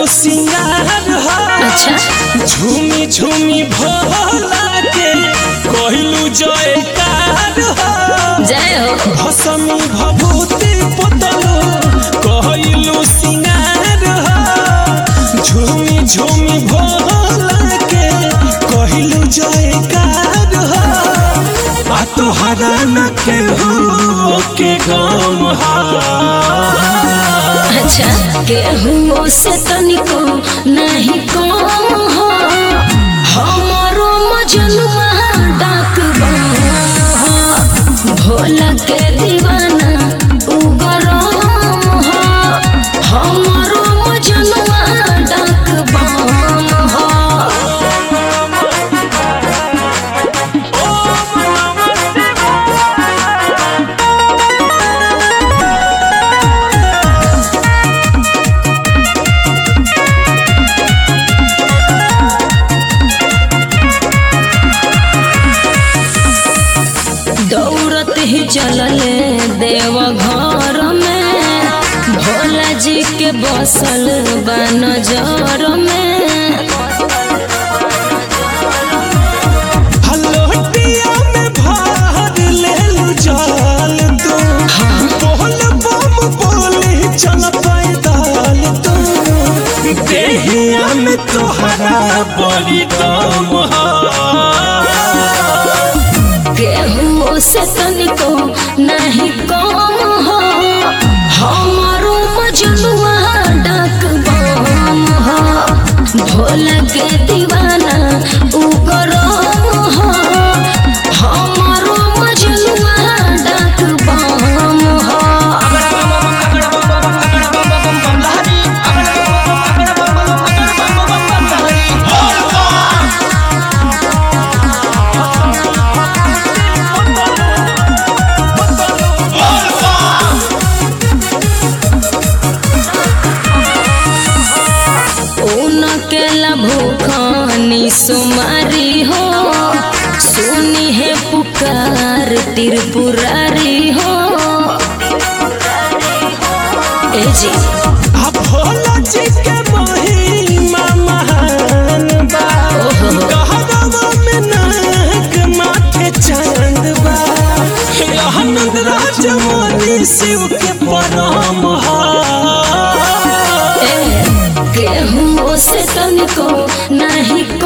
सिंगार हो अच्छा झूमी झूमी भोला के कहलू जयकार हो जय हो भसमी भभूति पोतलू कहलू सिंगार हो झूमी झूमी भोला के कहलू जयकार हो आ तोहरा न के हो के गम हा अच्छा केहू से तनिको नहीं कम हो हमारो मजनुआ डाक हो भोला के दीवाना उगरम हो हमारो मजनुआ डाक बम हो दौड़त ही चलले देव घर में भोला जी के बसल बा नजर में हलोटिया में भार लेलू जाल तू बोल बम बोली चल पैदल तू देहिया में तोहरा बड़ी दम हा केहू से तनिको नहीं कम हो हमारो मजनुआ डाक बम हो भोला के दीवाना उगरम हो हमारो मजनुआ डाक बम हो उनकेला भूखानी सुमारी हो सुनी है पुकार त्रिपुरारी हो ए जी आ भोला जी के महिमा महान बा ओहो। कहरवा में नाग माथे चांद बा आनंद राजमणि शिव के परम हा ए, केहू से तनिको नहीं